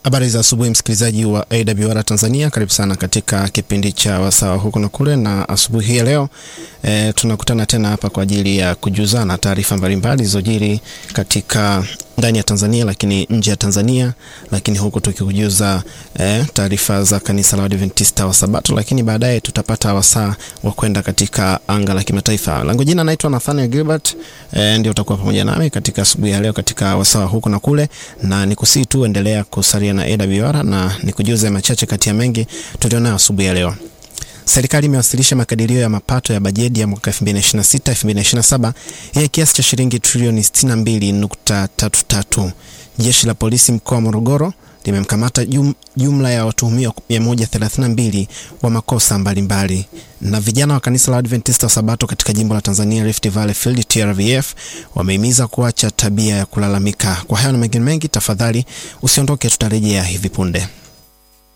Habari za asubuhi msikilizaji wa AWR Tanzania, karibu sana katika kipindi cha wasawa huku na kule, na asubuhi hii ya leo e, tunakutana tena hapa kwa ajili ya kujuzana taarifa mbalimbali zilizojiri katika ndani ya Tanzania lakini nje ya Tanzania, lakini huku tukikujuza e, taarifa za kanisa la Adventista wa Sabato, lakini baadaye tutapata wasaa wa kwenda katika anga la kimataifa. Langu jina naitwa Nathaniel Gilbert e, ndio utakuwa pamoja nami katika asubuhi ya leo katika wasaa huku na kule, na nikusii tu endelea kusalia na AWR na nikujuze machache kati ya mengi tulionayo asubuhi ya leo. Serikali imewasilisha makadirio ya mapato ya bajeti ya mwaka 2026 2027 yenye kiasi cha shilingi trilioni 62.33. Jeshi la polisi mkoa wa Morogoro limemkamata jum, jumla ya watuhumiwa 132 wa makosa mbalimbali. Na vijana wa kanisa la Adventista wa Sabato katika jimbo la Tanzania Rift Valley Field TRVF wamehimiza kuacha tabia ya kulalamika. Kwa hayo na mengine mengi, tafadhali usiondoke, tutarejea hivi punde.